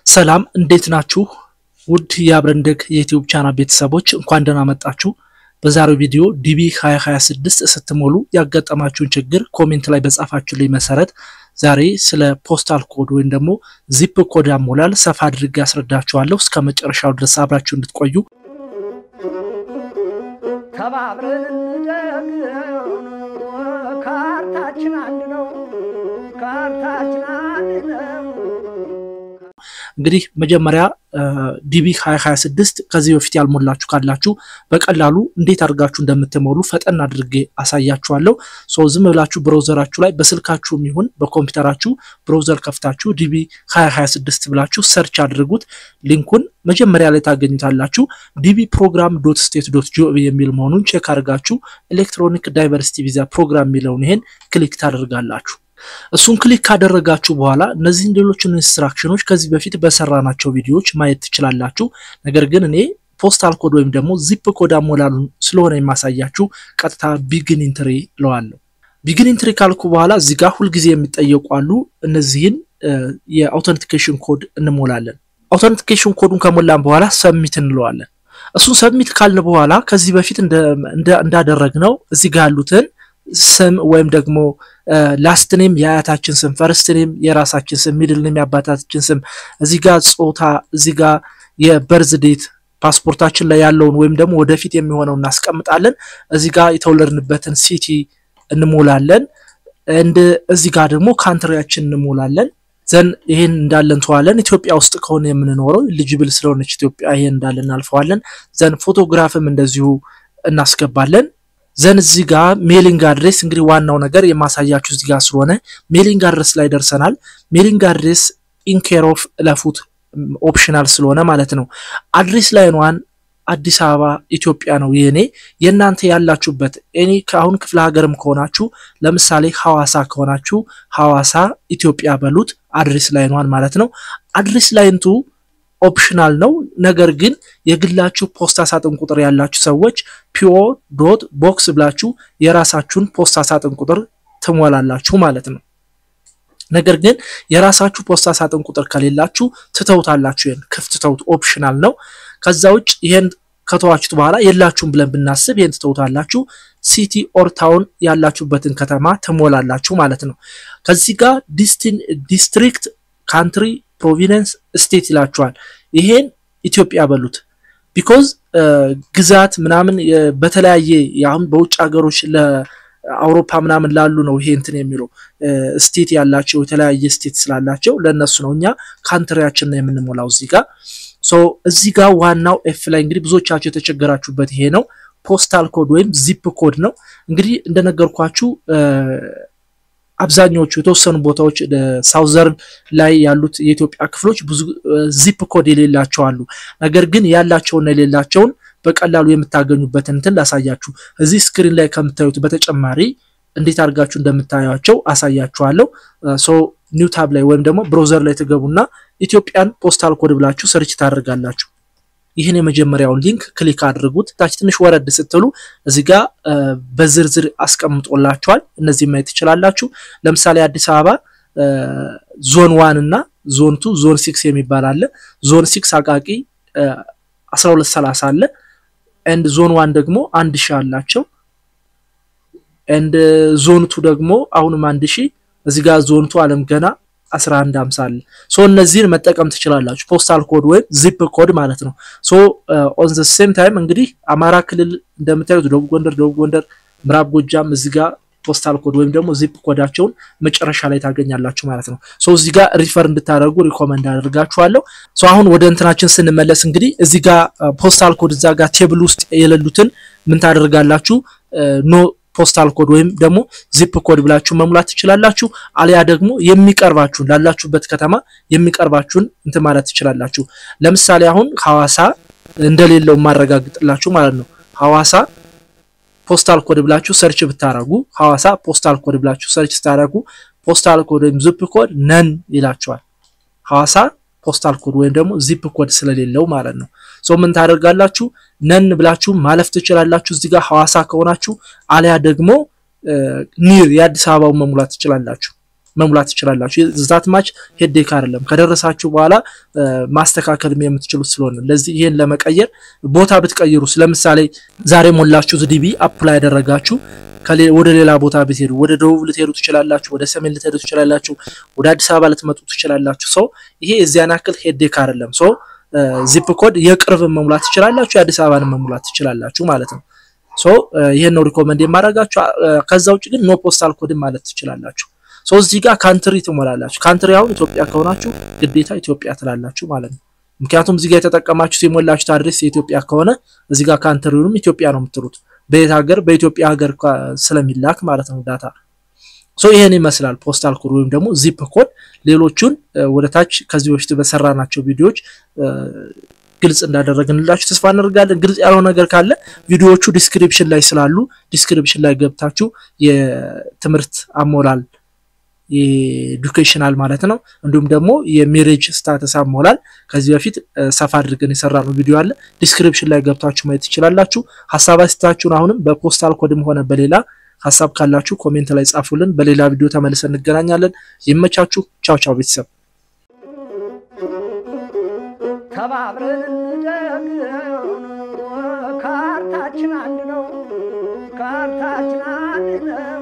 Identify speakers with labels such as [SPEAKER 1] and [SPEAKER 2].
[SPEAKER 1] ሰላም እንዴት ናችሁ? ውድ የአብረንደግ የዩቲዩብ ቻናል ቤተሰቦች እንኳን ደህና መጣችሁ። በዛሬው ቪዲዮ ዲቢ 2026 ስትሞሉ ያጋጠማችሁን ችግር ኮሜንት ላይ በጻፋችሁልኝ መሰረት ዛሬ ስለ ፖስታል ኮድ ወይም ደግሞ ዚፕ ኮድ አሞላል ሰፋ አድርጌ ያስረዳችኋለሁ። እስከ መጨረሻው ድረስ አብራችሁ እንድትቆዩ
[SPEAKER 2] ተባብረን እንደግ ካርታችን አንድ ነው። ካርታችን አንድ ነው።
[SPEAKER 1] እንግዲህ መጀመሪያ ዲቢ 2026 ከዚህ በፊት ያልሞላችሁ ካላችሁ በቀላሉ እንዴት አድርጋችሁ እንደምትሞሉ ፈጠን አድርጌ አሳያችኋለሁ። ሶ ዝም ብላችሁ ብሮዘራችሁ ላይ በስልካችሁም ይሁን በኮምፒውተራችሁ ብሮዘር ከፍታችሁ ዲቢ 2026 ብላችሁ ሰርች አድርጉት። ሊንኩን መጀመሪያ ላይ ታገኙታላችሁ። ዲቢ ፕሮግራም ዶት ስቴት ዶት ጂኦቪ የሚል መሆኑን ቼክ አድርጋችሁ ኤሌክትሮኒክ ዳይቨርሲቲ ቪዛ ፕሮግራም የሚለውን ይሄን ክሊክ ታደርጋላችሁ። እሱን ክሊክ ካደረጋችሁ በኋላ እነዚህን ሌሎችን ኢንስትራክሽኖች ከዚህ በፊት በሰራናቸው ቪዲዮዎች ማየት ትችላላችሁ። ነገር ግን እኔ ፖስታል ኮድ ወይም ደግሞ ዚፕ ኮድ አሞላሉን ስለሆነ የማሳያችሁ ቀጥታ ቢግን ኢንትሪ እለዋለሁ። ቢግን ኢንትሪ ካልኩ በኋላ እዚህ ጋር ሁልጊዜ የሚጠየቁ አሉ። እነዚህን የአውተንቲኬሽን ኮድ እንሞላለን። አውተንቲኬሽን ኮዱን ከሞላን በኋላ ሰሚት እንለዋለን። እሱን ሰሚት ካልን በኋላ ከዚህ በፊት እንዳደረግነው እዚህ ጋር ያሉትን ስም ወይም ደግሞ ላስት ኔም የአያታችን ስም፣ ፈርስት ኔም የራሳችን ስም፣ ሚድል ኔም የአባታችን ስም፣ እዚህ ጋር ጾታ፣ እዚህ ጋር የበርዝ ዴት ፓስፖርታችን ላይ ያለውን ወይም ደግሞ ወደፊት የሚሆነው እናስቀምጣለን። እዚህ ጋር የተወለድንበትን ሲቲ እንሞላለን። እንድ እዚህ ጋር ደግሞ ካንትሪያችን እንሞላለን። ዘን ይሄን እንዳለ እንተዋለን። ኢትዮጵያ ውስጥ ከሆነ የምንኖረው ኤሊጂብል ስለሆነች ኢትዮጵያ ይሄን እንዳለ እናልፈዋለን። ዘን ፎቶግራፍም እንደዚሁ እናስገባለን። ዘን እዚህ ጋር ሜሊንግ አድሬስ እንግዲህ ዋናው ነገር የማሳያችሁ እዚህ ጋር ስለሆነ ሜሊንግ አድሬስ ላይ ደርሰናል። ሜሊንግ አድሬስ ኢንኬር ኦፍ እለፉት ኦፕሽናል ስለሆነ ማለት ነው። አድሬስ ላይኗን አዲስ አበባ ኢትዮጵያ ነው የኔ። የእናንተ ያላችሁበት እኔ ከአሁን ክፍለ ሀገርም ከሆናችሁ ለምሳሌ ሐዋሳ ከሆናችሁ ሐዋሳ ኢትዮጵያ በሉት አድሬስ ላይኗን ማለት ነው። አድሬስ ላይንቱ ኦፕሽናል ነው። ነገር ግን የግላችሁ ፖስታ ሳጥን ቁጥር ያላችሁ ሰዎች ፒኦ ዶት ቦክስ ብላችሁ የራሳችሁን ፖስታ ሳጥን ቁጥር ትሞላላችሁ ማለት ነው። ነገር ግን የራሳችሁ ፖስታ ሳጥን ቁጥር ከሌላችሁ ትተውታላችሁ። ይሄን ክፍት ተውት፣ ኦፕሽናል ነው። ከዛ ውጭ ይሄን ከተዋችሁት በኋላ የላችሁም ብለን ብናስብ ይሄን ትተውታላችሁ። ሲቲ ኦር ታውን ያላችሁበትን ከተማ ትሞላላችሁ ማለት ነው። ከዚህ ጋር ዲስትሪክት፣ ካንትሪ ፕሮቪደንስ ስቴት ይላችኋል። ይሄን ኢትዮጵያ በሉት። ቢኮዝ ግዛት ምናምን በተለያየ አሁን በውጭ ሀገሮች ለአውሮፓ ምናምን ላሉ ነው ይሄ እንትን የሚለው ስቴት ያላቸው የተለያየ ስቴት ስላላቸው ለእነሱ ነው። እኛ ካንትሪያችን ነው የምንሞላው እዚህ ጋር ሶ እዚህ ጋር ዋናው ኤፍ ላይ እንግዲህ ብዙዎቻቸው የተቸገራችሁበት ይሄ ነው። ፖስታል ኮድ ወይም ዚፕ ኮድ ነው። እንግዲህ እንደነገርኳችሁ አብዛኛዎቹ የተወሰኑ ቦታዎች ሳውዘርን ላይ ያሉት የኢትዮጵያ ክፍሎች ብዙ ዚፕ ኮድ የሌላቸው አሉ። ነገር ግን ያላቸውና የሌላቸውን በቀላሉ የምታገኙበትን እንትን ላሳያችሁ። እዚህ ስክሪን ላይ ከምታዩት በተጨማሪ እንዴት አድርጋችሁ እንደምታዩቸው አሳያችኋለሁ። ሶ ኒው ታብ ላይ ወይም ደግሞ ብሮዘር ላይ ትገቡና ኢትዮጵያን ፖስታል ኮድ ብላችሁ ሰርች ታደርጋላችሁ። ይህን የመጀመሪያውን ሊንክ ክሊክ አድርጉት። ታች ትንሽ ወረድ ስትሉ እዚህ ጋር በዝርዝር አስቀምጦላችኋል። እነዚህ ማየት ትችላላችሁ። ለምሳሌ አዲስ አበባ ዞን ዋን እና ዞን ቱ ዞን ሲክስ የሚባል አለ። ዞን ሲክስ አቃቂ 1230 አለ። ኤንድ ዞን ዋን ደግሞ አንድ ሺህ አላቸው። ኤንድ ዞን ቱ ደግሞ አሁንም አንድ ሺህ እዚህ ጋር ዞን ቱ አለም ገና 1150 አለ። ሶ እነዚህን መጠቀም ትችላላችሁ። ፖስታል ኮድ ወይም ዚፕ ኮድ ማለት ነው። ሶ ኦን ዘ ሴም ታይም እንግዲህ አማራ ክልል እንደምታዩት ደቡብ ጎንደር፣ ደቡብ ጎንደር፣ ምዕራብ ጎጃም እዚህ ጋር ፖስታል ኮድ ወይም ደግሞ ዚፕ ኮዳቸውን መጨረሻ ላይ ታገኛላችሁ ማለት ነው። ሶ እዚህ ጋር ሪፈር እንድታደርጉ ሪኮመንድ አደርጋችኋለሁ። ሶ አሁን ወደ እንትናችን ስንመለስ እንግዲህ እዚህ ጋር ፖስታል ኮድ እዛ ጋር ቴብል ውስጥ የሌሉትን ምን ታደርጋላችሁ ኖ ፖስታል ኮድ ወይም ደግሞ ዚፕ ኮድ ብላችሁ መሙላት ትችላላችሁ። አሊያ ደግሞ የሚቀርባችሁን ላላችሁበት ከተማ የሚቀርባችሁን እንትን ማለት ትችላላችሁ። ለምሳሌ አሁን ሐዋሳ እንደሌለው ማረጋግጥላችሁ ማለት ነው። ሐዋሳ ፖስታል ኮድ ብላችሁ ሰርች ብታረጉ ሐዋሳ ፖስታል ኮድ ብላችሁ ሰርች ስታረጉ ፖስታል ኮድ ወይም ዚፕ ኮድ ነን ይላችኋል። ሐዋሳ ፖስታል ኮድ ወይም ደግሞ ዚፕ ኮድ ስለሌለው ማለት ነው። ሶ ምን ታደርጋላችሁ? ነን ብላችሁ ማለፍ ትችላላችሁ። እዚህ ጋር ሐዋሳ ከሆናችሁ አሊያ ደግሞ ኒር የአዲስ አበባውን መሙላት ትችላላችሁ። መሙላት ትችላላችሁ። ዛት ማች ሄዴክ አይደለም። ከደረሳችሁ በኋላ ማስተካከልም የምትችሉት ስለሆነ ለዚህ ይሄን ለመቀየር ቦታ ብትቀይሩስ፣ ለምሳሌ ዛሬ ሞላችሁት ዲቢ አፕላይ ያደረጋችሁ ወደ ሌላ ቦታ ብትሄዱ ወደ ደቡብ ልትሄዱ ትችላላችሁ፣ ወደ ሰሜን ልትሄዱ ትችላላችሁ፣ ወደ አዲስ አበባ ልትመጡ ትችላላችሁ። ሰው ይሄ የዚያን ያክል ሄዴክ አይደለም። ሰው ዚፕ ኮድ የቅርብን መሙላት ትችላላችሁ፣ የአዲስ አበባን መሙላት ትችላላችሁ ማለት ነው። ሶ ይሄን ነው ሪኮመንድ የማደርጋችሁ። ከዛ ውጭ ግን ኖ ፖስታል ኮድን ማለት ትችላላችሁ። ሶ እዚህ ጋር ካንትሪ ትሞላላችሁ። ካንትሪ አሁን ኢትዮጵያ ከሆናችሁ ግዴታ ኢትዮጵያ ትላላችሁ ማለት ነው። ምክንያቱም እዚህ ጋር የተጠቀማችሁት የሞላችሁት አድሬስ የኢትዮጵያ ከሆነ እዚህ ጋር ካንትሪውንም ኢትዮጵያ ነው የምትሉት። በየት ሀገር በኢትዮጵያ ሀገር ስለሚላክ ማለት ነው ዳታ። ሶ ይሄን ይመስላል ፖስታል ኮድ ወይም ደግሞ ዚፕ ኮድ። ሌሎቹን ወደ ታች ከዚህ በፊት በሰራናቸው ቪዲዮዎች ግልጽ እንዳደረግንላችሁ ተስፋ እናደርጋለን። ግልጽ ያለው ነገር ካለ ቪዲዮዎቹ ዲስክሪፕሽን ላይ ስላሉ ዲስክሪፕሽን ላይ ገብታችሁ የትምህርት አሞላል የኤዱኬሽናል ማለት ነው እንዲሁም ደግሞ የሜሬጅ ስታተስ አሞላል ከዚህ በፊት ሰፋ አድርገን የሰራነው ቪዲዮ አለ። ዲስክሪፕሽን ላይ ገብታችሁ ማየት ትችላላችሁ። ሀሳብ አስተያየታችሁን አሁንም በፖስታል ኮድም ሆነ በሌላ ሀሳብ ካላችሁ ኮሜንት ላይ ጻፉልን። በሌላ ቪዲዮ ተመልሰን እንገናኛለን። ይመቻችሁ። ቻው ቻው ቤተሰብ
[SPEAKER 2] ተባብረን እንደግ ካርታችን አንድ ነው። ካርታችን አንድ ነው።